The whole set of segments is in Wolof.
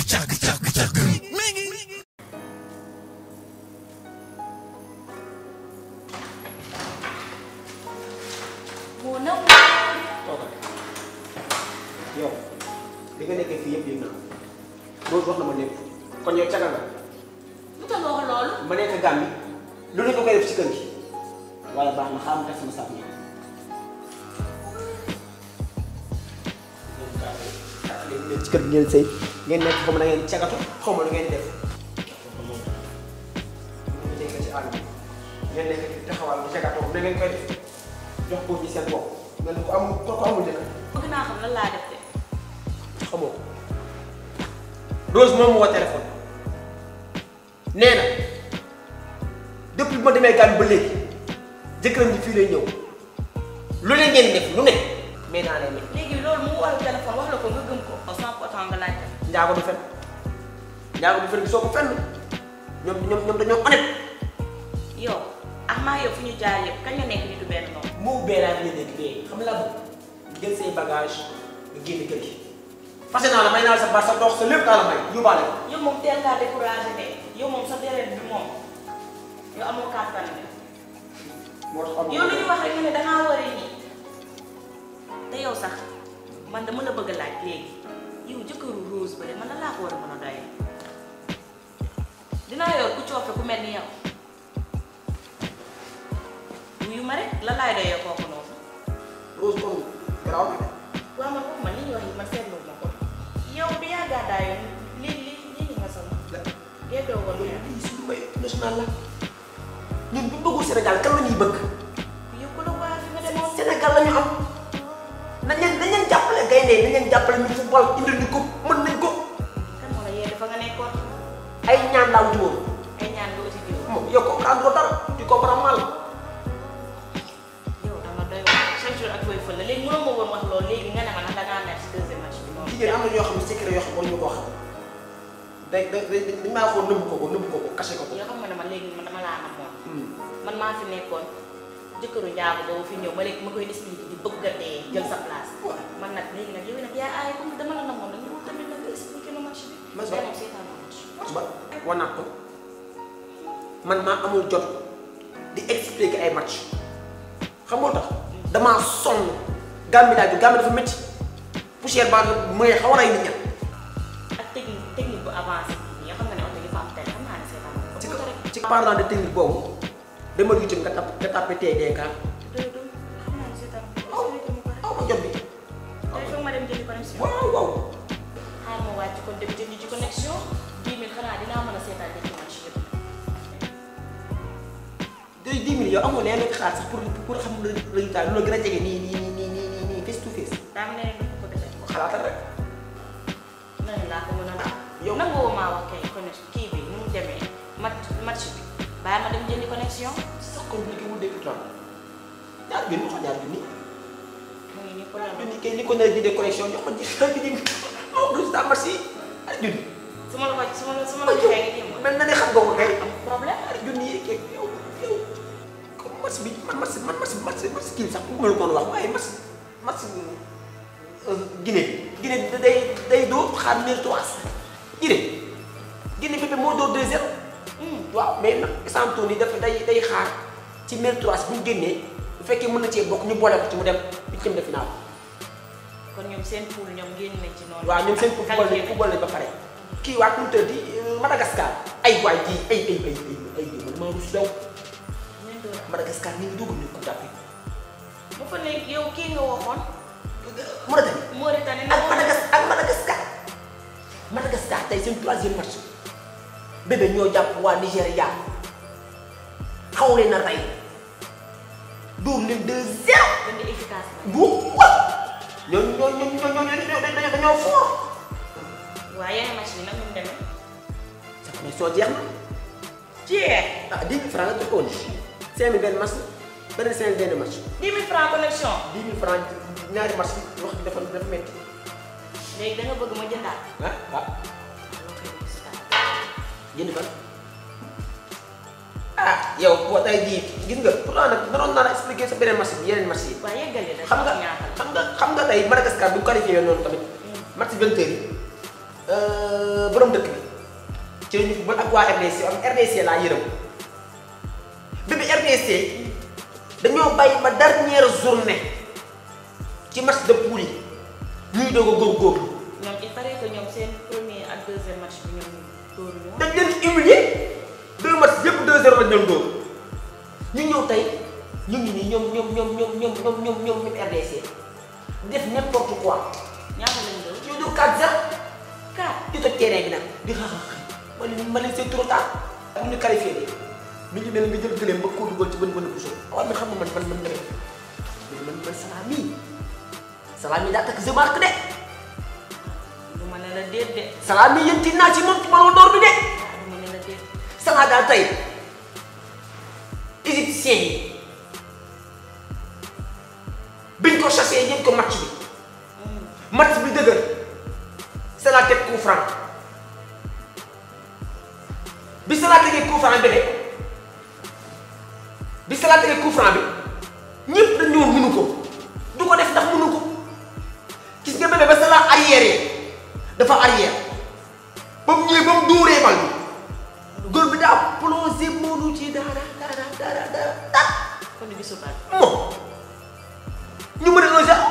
moo naw toogal yow li nga nekkee fii yëpp yëg naa loolu wax na ma lépp kon yow caga nga lu tax nga wax loolu ma nekk Gàmbi lu ne ko koy def ci kër gi waaye baax na xaaral ma def sama sàmm yi. léegi leen ci kër gi ngeen sëy ngeen nekk xaw ma na ngeen cagatu xaw ma lu ngeen def. ngeen nekk ci àll bi ngeen nekk ci taxawal bu cagatoo na ngeen koy def jox ko ci seen bopp mel ni ko amul ko ko amul jëkkër bëgg naa xam lan laa def de xamoo ko Rose moom moo téléphone nee na depuis bi ma demee Gàmbi ba léegi jëkkëram ji fii lay ñëw lu leen ngeen def lu ne mais naa leen ne léegi loolu mu wàllu téléphone wax la ko nga gëm ko au sans pourtant nga laajte njaago du fen njaago du fen gisoo ko fenn ñoom ñoom ñoom dañoo honnête yow ak maa yow fu ñu jaar yëpp kañ nga nekk nitu benn noonu moo bee laa ngeen nekk dee xam la bëgg jël say bagage nga génn kër gi fase naa la may naa la sa bar sa dox sa lépp naa la may yóbbaale ko yow moom teel ngaa découragé de yow moom sa deret bi moom yow amoo kàttan de moo tax amul yow lu ñu wax rek nga ne dangaa war a nii te yow sax man dama la bëgg a laaj léegi yow jëkkëru Rose ba de man la laa ko war a mën a doyee dinaa yor ku coofe ku mel ni yow wuyu ma rek la laay doyee kooku noonu Rose kon garaaw na de waaw man foofu man li ñuy wax yi man seetlu ma ko yow bi yaa gàddaayoon li li li li nga solo geddoo woon loolu yaa lii suñu mbay national la ñun bu ñu bëggul Sénégal kan la ñuy bëgg yow ku la waa fi nga demoon Sénégal la ñu am nañ leen nañ leen jàppale gaynde nañ leen jàppale ñu football indil ñu ko mën nañ ko kan moo la yee dafa nga nekkoon ay ñaan laa wuti woon ay ñaan nga uti jiw moom yow comprendre dara tu comprends mal yow dama doy waar chaque jour ak koy fël la léegi mënoo ma woon wax loolu léegi nga ne ma ndax dangaa mer si deuxième match bi noonu jigéen am na ñoo xam ne secret yoo xam ne ñu ko xam day day day dañ maa ko nëbb ko ko nëbb ko ko caché ko ko yoo xam nga ne man léegi man dama laa namoon Hmm. man maa fi nekkoon jëkkëru njaago boobu fi ñëw ma léegi ma koy expliqué di bëgg a dee jël sa place man nag léegi nag yow nag yaa aay comme dama la namoon nag ñu tamit nag nga expliqué ma match bi Mas yaa ba- moom seetaan ma match ba wanaat ko man maa amul jot di expliquer ay match xam nga lu tax damaa sonn Gàmbi laa ju Gàmbi dafa métti poussière baa nga mooy xaw a rey nit ña ak technique technique bu avancé bi nii yoo xam nga ne oto yi fa am tey xam naa ne seetaan ma ci ko rek ci parlant de technique boobu demal YouTube nga tap nga tapé TDK doy doy xam naa ne seetaan ma ko expliqué ma ko rek aw ma jot bi tey foog ma dem jëndi connexion waaw waaw xaar ma wàcc kon dem jëndi ci connexion 10 000 xanaa dinaa mën a seetaan ñetti match yëpp day dix mille yow amoo leen nekk xaar sax pour pour xam résultat lu la gën a jege nii nii nii nii nii nii face to face daa am leneen lu ko bëgg a def xalaatal rek nan laa ko mën a laaj. yow- nangoo maa wax kay connexion kii bi nu mu demee match match bi bàyyi ma dem jëndi connexion sax compliqué wul dégg temps ñaar junni wax ñaar junni mu ngi nii problème junni kay li ko nar a jëndee connexion jox ko ji xel bi nii oh résultat match yi ay junni su ma la ko su ma la su ma la joxee nga jéem mel na ne xam nga ko kay am problème ay junni yi kay yow yow comme match bi man match man match match match kii sax bu ma la ko wax waaye match match Guinée Guinée day day dóor xaar mille trois Guinée Guinée bi moo dóor 2-0 waaw mais nag exemple ni dafa day day xaar ci mille trois bu ñu génnee bu fekkee mën na cee bokk ñu boole ko ci mu dem huitième de finale kon ñoom seen poule ñoom génn nañ ci noonu. waaw ñoom seen football qualifié lañ nañ. football lañ ba pare kii waa nu mu tëddi Madagascar ay waay ji ay ay ay ay ay man maa rus daw Ñun doon Madagascar ñu ngi dugg ñu Coupe d'Afrique bu fa nekk yow kii nga waxoon Mauritanie Mauritanie ak Madagascar ak Madagascar Madagascar tey seen troisième match bébé ñoo jàpp waa Nigéria xaw leen a rey dóor leen 2-0 gën di efficace la. bu wat ñooñu ñooñu ñooñu ñooñu dañoo dañoo fort waaye yeneen match bi nag ñu demee. sa connexion jeex na jeex. ah 10 000 francs nga joxoon 5 000 benn match beneen 5 000 benn match 10 000 francs connexion. 10 000 francs ñaari match bi wax dafa dafa métti léegi da nga bëgg ma jëndaat. ah waaw loo koy gis daal. jënd fan ah yow boo tey jii gis nga pourtant nag naroon naa la expliquer sa beneen match bi yeneen match yi waaye yeggali rek. xam nga ñaatal. xam nga xam nga tey Madagascar bu ñu qualifié noonu tamit match vingt heures yi borom dëkk bi ci la ñu football ak waa RDC am RDC laa yërëm bi bi RDC dañoo bàyyi ba dernière journée ci match de poule yi ñuy doog a góorgóorlu ñoom il paraît que ñoom seen premier ak deuxième match bi ñoom dóor ñu dañ leen humilier deux matchs yëpp 2-0 lañ doon dóor ñu ñëw tey ñu ngi nii ñoom ñoom ñoom ñoom ñoom ñoom ñoom ñoom ñoom RDC def n'importe quoi ñaata lañ dóor ñu dóor 4-0 4 di toj terrain bi nag di xaax ma leen ma leen c'est trop tard bu ñu qualifié de mi ngi mel ni nga jël gëléem ba koo dugal ci bën bën bu soo waaw man xam nga man man man man man man salaam yi salaam yi daa takk je marque de du ma ne la déet de salaam yi yéen ci naa ci moom ci ballon d'or bi de ah du ma ne la déet Salah daal tey égyptien yi biñ ko chassé yëpp ko match bi match bi dëgër Salah teg coup franc bi Salah tegee coup franc bi de bi Salah tegee coup franc bi ñëpp dañ ñëwoon mënu ko du ko def ndax mënu ko gis nga bébé ba Salah arrière dafa arrière ba mu ñëwee ba mu dóoree bal bi góor bi daa plongé Modou ci dara dara dara dara dara kon di gisu baat moom ñu mën a un zéro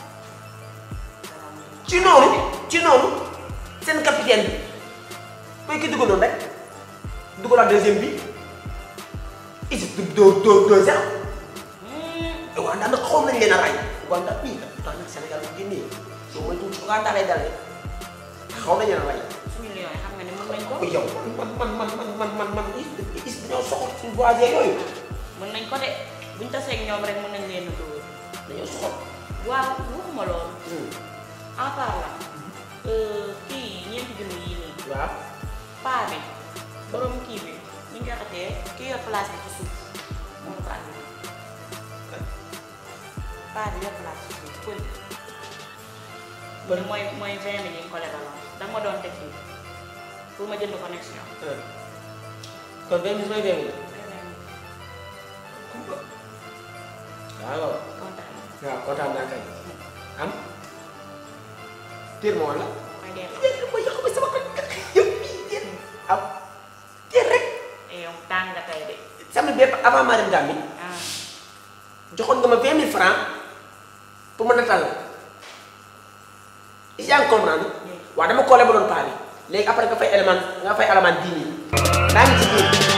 ci noonu ci noonu seen capitaine bi mooy ki dugaloon rek dugalaat deuxième bi Égypte dóor dóor deux zéro Ouganda nag xaw nañ leen a rey Ouganda bii pourtant nag Sénégal bu génnee soo moytuwul ci Ouganda lay dal de xaw nañ leen a rey suñu lion yi xam nga ne mën nañ ko ko yow man man man man man man man is dañoo soxla suñu voisins yooyu mën nañ ko de buñ tasee ak ñoom rek mën nañ leen a dóor dañoo soxla waaw waxuma loolu en parlant kii ñeenti junni yii nii waaw paa bi borom kii bi ñu ngi waxatee kii yor place bi ci suuf moo ko andi paa bi yor place ci suuf pël bi mooy mooy vingt mille yi nga ko lebaloon da nga ma doon teg fii pour ma jënd connexion kon vingt mille mooy vingt mille waaw kontaan waaw kontaan naa kay am tiir ma wala may delloo yéen ma yàq ma sama ko yow yéen am tiir rek et yow tàng nga tey de samedi bépp avant maa dem Gambie ah joxoon nga ma vingt mille francs pour ma natal la yaa ngi comprendre waaw dama ko lebaloon paa bi léegi après nga fay élément nga fay élément dix mille daa ngi ci biir